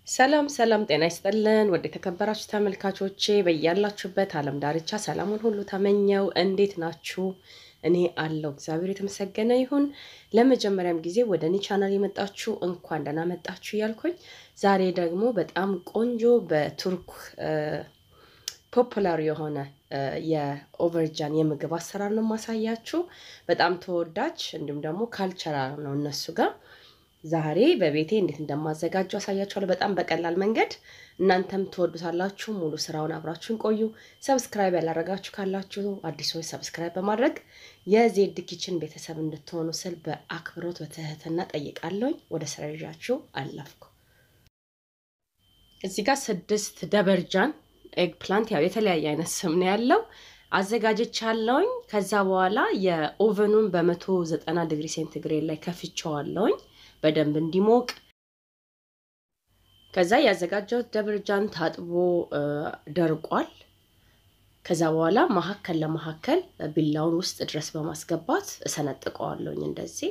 ሰላም ሰላም፣ ጤና ይስጥልን ወደ የተከበራችሁ ተመልካቾቼ በያላችሁበት ዓለም ዳርቻ ሰላሙን ሁሉ ተመኘው። እንዴት ናችሁ? እኔ አለው እግዚአብሔር የተመሰገነ ይሁን። ለመጀመሪያም ጊዜ ወደ እኔ ቻናል የመጣችሁ እንኳን ደህና መጣችሁ እያልኩኝ ዛሬ ደግሞ በጣም ቆንጆ በቱርክ ፖፑላር የሆነ የኦቨርጃን የምግብ አሰራር ነው የማሳያችሁ። በጣም ተወዳጅ እንዲሁም ደግሞ ካልቸራል ነው እነሱ ጋር ዛሬ በቤቴ እንዴት እንደማዘጋጀው አሳያችኋለሁ። በጣም በቀላል መንገድ እናንተም ትወዱታላችሁ። ሙሉ ስራውን አብራችሁን ቆዩ። ሰብስክራይብ ያላረጋችሁ ካላችሁ አዲሶች ሰብስክራይብ በማድረግ የዜድ ኪችን ቤተሰብ እንድትሆኑ ስል በአክብሮት በትህትና ጠይቃለሁኝ። ወደ ስራ ይዣችሁ አለፍኩ። እዚህ ጋር ስድስት ደበርጃን ኤግ ፕላንት ያው የተለያየ አይነት ስም ነው ያለው አዘጋጅቻለሁኝ። ከዛ በኋላ የኦቨኑን በመቶ ዘጠና ዲግሪ ሴንቲግሬድ ላይ ከፍቼዋለሁኝ በደንብ እንዲሞቅ። ከዛ ያዘጋጀሁት ደብርጃን ታጥቦ ደርቋል። ከዛ በኋላ መሀከል ለመሀከል ቢላውን ውስጥ ድረስ በማስገባት እሰነጥቀዋለሁኝ እንደዚህ።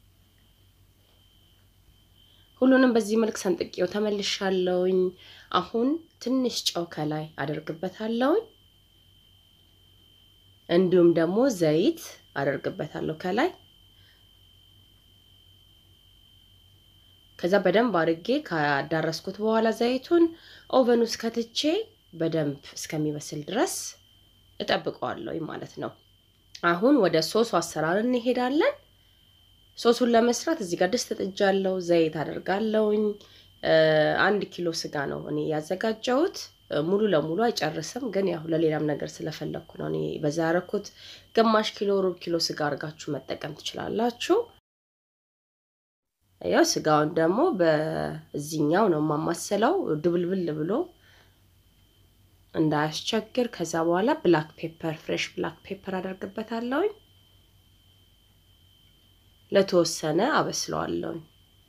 ሁሉንም በዚህ መልክ ሰንጥቄው ተመልሻለሁኝ። አሁን ትንሽ ጨው ከላይ አደርግበታለሁኝ። እንዲሁም ደግሞ ዘይት አደርግበታለሁ ከላይ ከዛ በደንብ አድርጌ ካዳረስኩት በኋላ ዘይቱን ኦቨን ውስጥ ከትቼ በደንብ እስከሚበስል ድረስ እጠብቀዋለሁ ማለት ነው። አሁን ወደ ሶሱ አሰራር እንሄዳለን። ሶሱን ለመስራት እዚህ ጋር ድስት ጥጃለሁ። ዘይት አደርጋለሁኝ። አንድ ኪሎ ስጋ ነው እኔ ያዘጋጀሁት። ሙሉ ለሙሉ አይጨርስም፣ ግን ያው ለሌላም ነገር ስለፈለግኩ ነው እኔ በዛ ያደረኩት። ግማሽ ኪሎ፣ ሩብ ኪሎ ስጋ አድርጋችሁ መጠቀም ትችላላችሁ። ያው ስጋውን ደግሞ በዚህኛው ነው የማማሰለው ድብልብል ብሎ እንዳያስቸግር። ከዛ በኋላ ብላክ ፔፐር ፍሬሽ ብላክ ፔፐር አደርግበታለሁኝ። ለተወሰነ አበስለዋለሁኝ።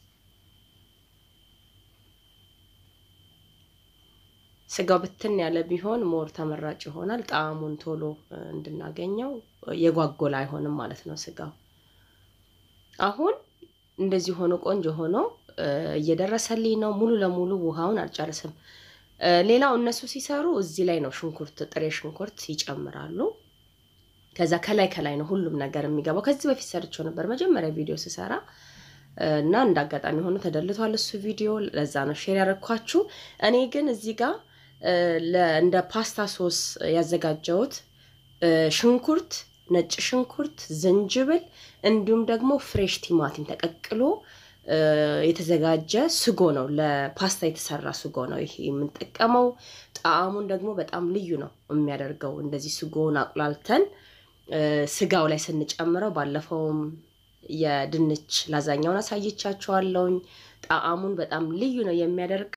ስጋው ብትን ያለ ቢሆን ሞር ተመራጭ ይሆናል። ጣዕሙን ቶሎ እንድናገኘው የጓጎላ አይሆንም ማለት ነው ስጋው አሁን እንደዚህ ሆኖ ቆንጆ ሆኖ እየደረሰልኝ ነው። ሙሉ ለሙሉ ውሃውን አልጨርስም። ሌላው እነሱ ሲሰሩ እዚህ ላይ ነው ሽንኩርት፣ ጥሬ ሽንኩርት ይጨምራሉ። ከዛ ከላይ ከላይ ነው ሁሉም ነገር የሚገባው። ከዚህ በፊት ሰርቸው ነበር መጀመሪያ ቪዲዮ ስሰራ እና እንደ አጋጣሚ ሆኖ ተደልቷል እሱ ቪዲዮ። ለዛ ነው ሼር ያደረኳችሁ። እኔ ግን እዚህ ጋር እንደ ፓስታ ሶስ ያዘጋጀሁት ሽንኩርት ነጭ ሽንኩርት፣ ዝንጅብል እንዲሁም ደግሞ ፍሬሽ ቲማቲም ተቀቅሎ የተዘጋጀ ስጎ ነው። ለፓስታ የተሰራ ስጎ ነው ይሄ የምንጠቀመው። ጣዕሙን ደግሞ በጣም ልዩ ነው የሚያደርገው። እንደዚህ ስጎውን አቁላልተን ስጋው ላይ ስንጨምረው፣ ባለፈውም የድንች ላዛኛውን አሳይቻችኋለሁኝ። ጣዕሙን በጣም ልዩ ነው የሚያደርግ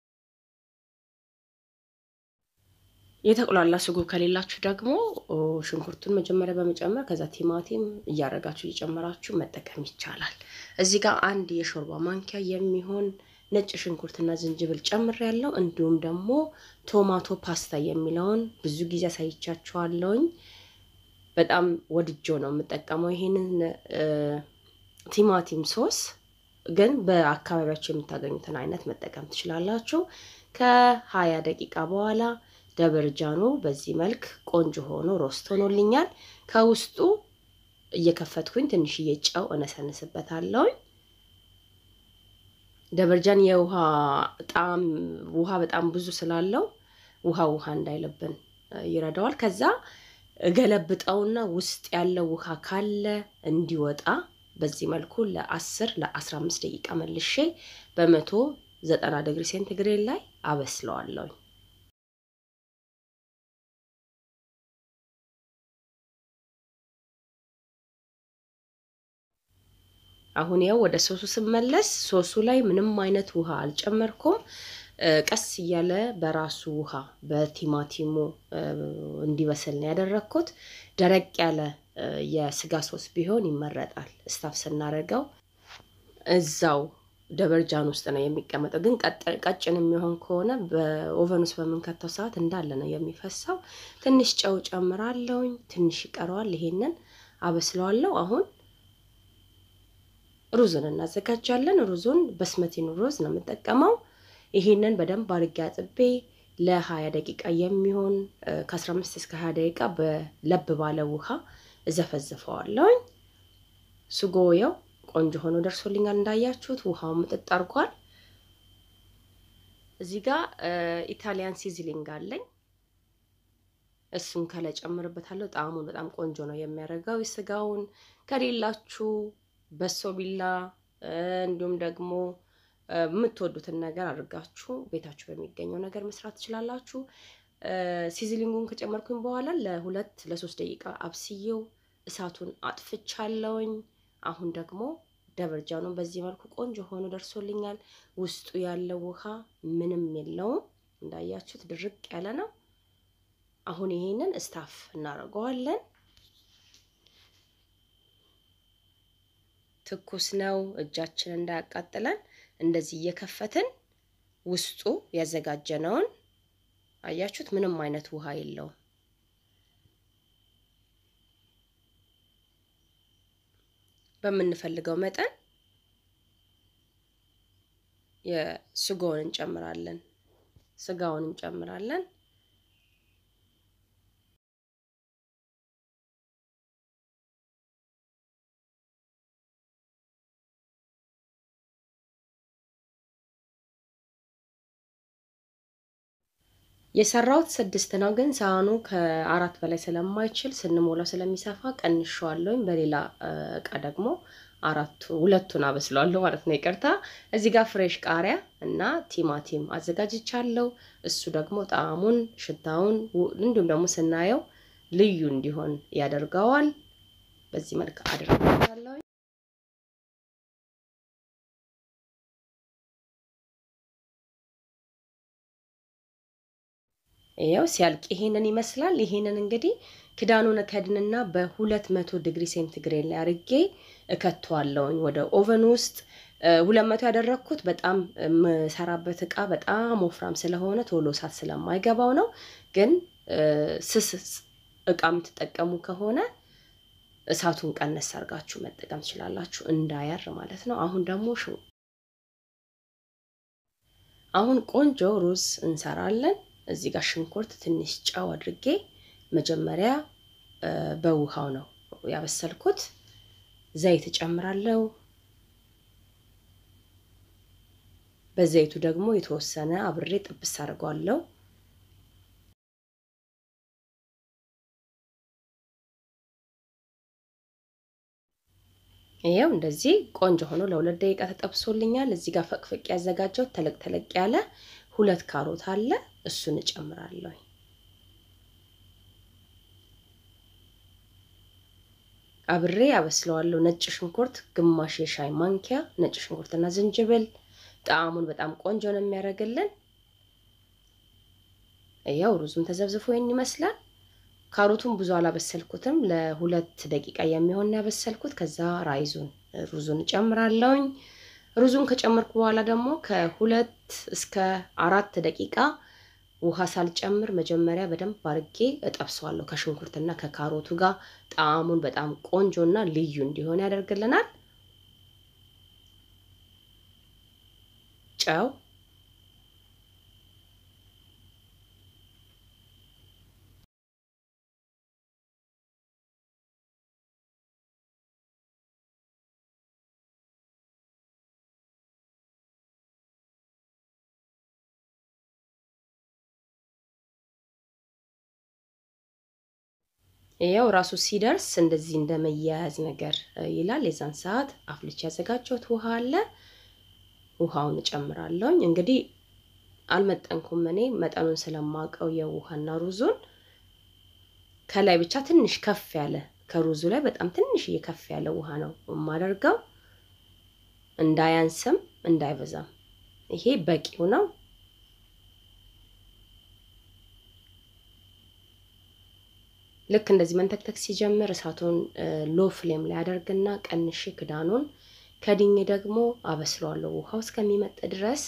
የተቁላላ ስጎ ከሌላችሁ ደግሞ ሽንኩርቱን መጀመሪያ በመጨመር ከዛ ቲማቲም እያደረጋችሁ እየጨመራችሁ መጠቀም ይቻላል። እዚህ ጋር አንድ የሾርባ ማንኪያ የሚሆን ነጭ ሽንኩርትና ዝንጅብል ጨምር ያለው እንዲሁም ደግሞ ቶማቶ ፓስታ የሚለውን ብዙ ጊዜ አሳይቻችኋለሁኝ። በጣም ወድጆ ነው የምጠቀመው ይሄንን ቲማቲም ሶስ። ግን በአካባቢያችሁ የምታገኙትን አይነት መጠቀም ትችላላችሁ። ከሀያ ደቂቃ በኋላ ደበርጃኑ በዚህ መልክ ቆንጆ ሆኖ ሮስት ሆኖልኛል። ከውስጡ እየከፈትኩኝ ትንሽዬ ጨው እነሰንስበታለሁኝ። ደበርጃን የውሃ ጣዕም ውሃ በጣም ብዙ ስላለው ውሃ ውሃ እንዳይለብን ይረዳዋል። ከዛ ገለብጠውና ውስጥ ያለው ውሃ ካለ እንዲወጣ በዚህ መልኩ ለአስር ለአስራ አምስት ደቂቃ መልሼ በመቶ ዘጠና ዲግሪ ሴንቲግሬድ ላይ አበስለዋለሁኝ። አሁን ያው ወደ ሶሱ ስመለስ ሶሱ ላይ ምንም አይነት ውሃ አልጨመርኩም። ቀስ እያለ በራሱ ውሃ በቲማቲሙ እንዲበስል ነው ያደረግኩት። ደረቅ ያለ የስጋ ሶስ ቢሆን ይመረጣል። እስታፍ ስናደርገው እዛው ደበርጃን ውስጥ ነው የሚቀመጠው። ግን ቀጭን የሚሆን ከሆነ በኦቨን ውስጥ በምንከተው ሰዓት እንዳለ ነው የሚፈሳው። ትንሽ ጨው ጨምራለሁኝ። ትንሽ ይቀረዋል። ይሄንን አበስለዋለሁ አሁን ሩዙን እናዘጋጃለን። ሩዙን በስመቲን ሩዝ ነው የምጠቀመው። ይሄንን በደንብ አድርጌ አጥቤ ለሀያ ደቂቃ የሚሆን ከአስራ አምስት እስከ ሀያ ደቂቃ በለብ ባለ ውሃ እዘፈዝፈዋለሁኝ። ስጎየው ቆንጆ ሆኖ ደርሶልኛል። እንዳያችሁት ውሃው ምጥጥ አድርጓል። እዚህ ጋር ኢታሊያን ሲዝሊንግ አለኝ። እሱን ከላይ ጨምርበታለሁ። ጣዕሙን በጣም ቆንጆ ነው የሚያደርገው። የስጋውን ከሌላችሁ በሶ ቢላ እንዲሁም ደግሞ የምትወዱትን ነገር አድርጋችሁ ቤታችሁ በሚገኘው ነገር መስራት ትችላላችሁ። ሲዝሊንጉን ከጨመርኩኝ በኋላ ለሁለት ለሶስት ደቂቃ አብስዬው እሳቱን አጥፍቻለሁኝ። አሁን ደግሞ ደበርጃኑን በዚህ መልኩ ቆንጆ ሆኖ ደርሶልኛል። ውስጡ ያለው ውሃ ምንም የለውም። እንዳያችሁት ድርቅ ያለ ነው። አሁን ይሄንን እስታፍ እናደርገዋለን። ትኩስ ነው፣ እጃችን እንዳያቃጥለን እንደዚህ እየከፈትን ውስጡ ያዘጋጀነውን አያችሁት፣ ምንም አይነት ውሃ የለውም። በምንፈልገው መጠን የስጋውን እንጨምራለን። ስጋውን እንጨምራለን። የሰራሁት ስድስት ነው፣ ግን ሳህኑ ከአራት በላይ ስለማይችል ስንሞላው ስለሚሰፋ ቀንሸዋለሁኝ። በሌላ እቃ ደግሞ አራቱ ሁለቱን አበስለዋለሁ ማለት ነው። ይቅርታ። እዚህ ጋር ፍሬሽ ቃሪያ እና ቲማቲም አዘጋጅቻለሁ። እሱ ደግሞ ጣዕሙን፣ ሽታውን እንዲሁም ደግሞ ስናየው ልዩ እንዲሆን ያደርገዋል። በዚህ መልክ አድርገዋለሁ። ይኸው ሲያልቅ ይሄንን ይመስላል። ይሄንን እንግዲህ ክዳኑን እከድንና በሁለት መቶ ዲግሪ ሴንቲግሬድ ላይ አርጌ እከተዋለሁኝ ወደ ኦቨን ውስጥ። ሁለት መቶ ያደረግኩት በጣም የምሰራበት እቃ በጣም ወፍራም ስለሆነ ቶሎ እሳት ስለማይገባው ነው። ግን ስስ እቃ የምትጠቀሙ ከሆነ እሳቱን ቀነስ አድርጋችሁ መጠቀም ትችላላችሁ፣ እንዳያር ማለት ነው። አሁን ደግሞ አሁን ቆንጆ ሩዝ እንሰራለን። እዚህ ጋር ሽንኩርት ትንሽ ጨው አድርጌ መጀመሪያ በውሃው ነው ያበሰልኩት። ዘይት እጨምራለሁ። በዘይቱ ደግሞ የተወሰነ አብሬ ጥብስ አድርገዋለሁ። ይኸው እንደዚህ ቆንጆ ሆኖ ለሁለት ደቂቃ ተጠብሶልኛል። እዚህ ጋር ፈቅፍቅ ያዘጋጀው ተለቅ ተለቅ ያለ ሁለት ካሮት አለ። እሱን እጨምራለሁ። አብሬ አበስለዋለሁ። ነጭ ሽንኩርት ግማሽ የሻይ ማንኪያ ነጭ ሽንኩርትና ዝንጅብል ጣዕሙን በጣም ቆንጆ ነው የሚያደርግልን። ያው ሩዙም ተዘብዝፎ ይህን ይመስላል። ካሮቱን ብዙ አላበሰልኩትም፣ ለሁለት ደቂቃ የሚሆን ያበሰልኩት። ከዛ ራይዙን ሩዙን እጨምራለሁኝ። ሩዙን ከጨመርኩ በኋላ ደግሞ ከሁለት እስከ አራት ደቂቃ ውሃ ሳልጨምር መጀመሪያ በደንብ አድርጌ እጠብሰዋለሁ ከሽንኩርትና ከካሮቱ ጋር ጣዕሙን በጣም ቆንጆና ልዩ እንዲሆን ያደርግልናል። ጨው ያው ራሱ ሲደርስ እንደዚህ እንደመያያዝ ነገር ይላል። የዛን ሰዓት አፍልቼ ያዘጋጀሁት ውሃ አለ። ውሃውን እጨምራለሁኝ። እንግዲህ አልመጠንኩም እኔ መጠኑን ስለማውቀው የውሃና ሩዙን ከላይ ብቻ ትንሽ ከፍ ያለ ከሩዙ ላይ በጣም ትንሽ ከፍ ያለ ውሃ ነው የማደርገው፣ እንዳያንስም እንዳይበዛም። ይሄ በቂው ነው። ልክ እንደዚህ መንተክተክ ሲጀምር እሳቱን ሎ ፍሌም ላይ አደርግና ቀንሼ ክዳኑን ከድኜ ደግሞ አበስለዋለሁ ውሃው እስከሚመጥ ድረስ።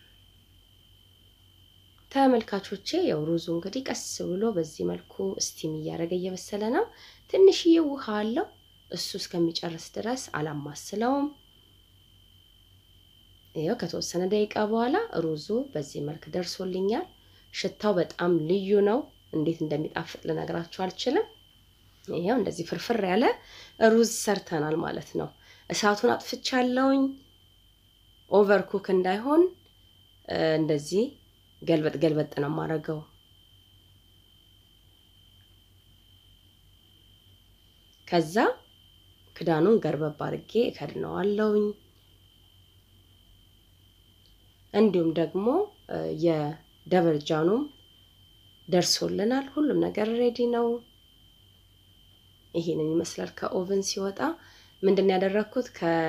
ተመልካቾቼ ያው ሩዙ እንግዲህ ቀስ ብሎ በዚህ መልኩ ስቲም እያደረገ እየበሰለ ነው። ትንሽዬ ውሃ አለው። እሱ እስከሚጨርስ ድረስ አላማስለውም። ይኸው ከተወሰነ ደቂቃ በኋላ ሩዙ በዚህ መልክ ደርሶልኛል። ሽታው በጣም ልዩ ነው። እንዴት እንደሚጣፍጥ ልነግራችሁ አልችልም። ይኸው እንደዚህ ፍርፍር ያለ ሩዝ ሰርተናል ማለት ነው። እሳቱን አጥፍቻለሁኝ። ኦቨር ኩክ እንዳይሆን እንደዚህ ገልበጥ ገልበጥ ነው የማደርገው። ከዛ ክዳኑን ገርበብ አድርጌ እከድነዋለሁኝ። እንዲሁም ደግሞ የደበርጃኑም ደርሶልናል። ሁሉም ነገር ሬዲ ነው። ይሄንን ይመስላል። ከኦቨን ሲወጣ ምንድን ነው ያደረግኩት?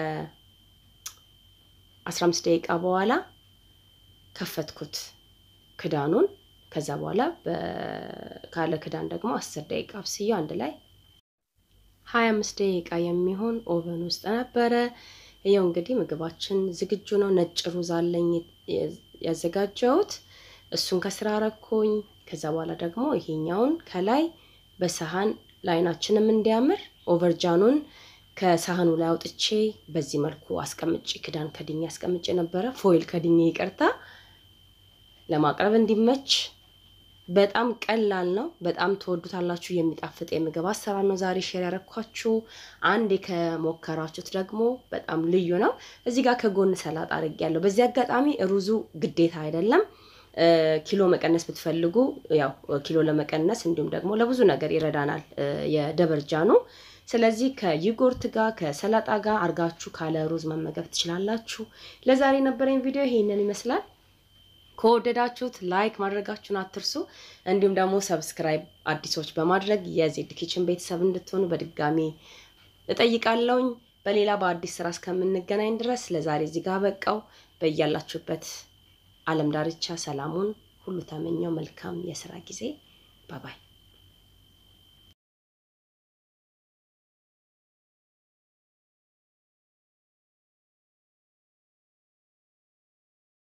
ከአስራ አምስት ደቂቃ በኋላ ከፈትኩት ክዳኑን። ከዛ በኋላ ካለ ክዳን ደግሞ አስር ደቂቃ አብስዬው አንድ ላይ ሀያ አምስት ደቂቃ የሚሆን ኦቨን ውስጥ ነበረ። ይኸው እንግዲህ ምግባችን ዝግጁ ነው። ነጭ ሩዝ አለኝ ያዘጋጀሁት፣ እሱን ከስራ ረኩኝ። ከዛ በኋላ ደግሞ ይሄኛውን ከላይ በሰሃን ለአይናችንም እንዲያምር ኦቨርጃኑን ከሳህኑ ላይ አውጥቼ በዚህ መልኩ አስቀምጬ ክዳን ከድኜ አስቀምጬ ነበረ፣ ፎይል ከድኜ ይቅርታ፣ ለማቅረብ እንዲመች በጣም ቀላል ነው። በጣም ትወዱታላችሁ። የሚጣፍጥ የምግብ አሰራር ነው ዛሬ ሼር ያረኳችሁ። አንዴ ከሞከራችሁት ደግሞ በጣም ልዩ ነው። እዚህ ጋር ከጎን ሰላጣ አድርጌያለሁ። በዚህ አጋጣሚ ሩዙ ግዴታ አይደለም። ኪሎ መቀነስ ብትፈልጉ ያው ኪሎ ለመቀነስ እንዲሁም ደግሞ ለብዙ ነገር ይረዳናል የደበርጃኑ። ስለዚህ ከይጎርት ጋር ከሰላጣ ጋር አርጋችሁ ካለ ሩዝ መመገብ ትችላላችሁ። ለዛሬ የነበረኝ ቪዲዮ ይሄንን ይመስላል። ከወደዳችሁት ላይክ ማድረጋችሁን አትርሱ። እንዲሁም ደግሞ ሰብስክራይብ አዲሶች በማድረግ የዜድ ኪችን ቤተሰብ እንድትሆኑ በድጋሚ እጠይቃለሁኝ። በሌላ በአዲስ ስራ እስከምንገናኝ ድረስ ለዛሬ እዚህ ጋር በቃው። በያላችሁበት ዓለም ዳርቻ ሰላሙን ሁሉ ተመኘው። መልካም የስራ ጊዜ። ባባይ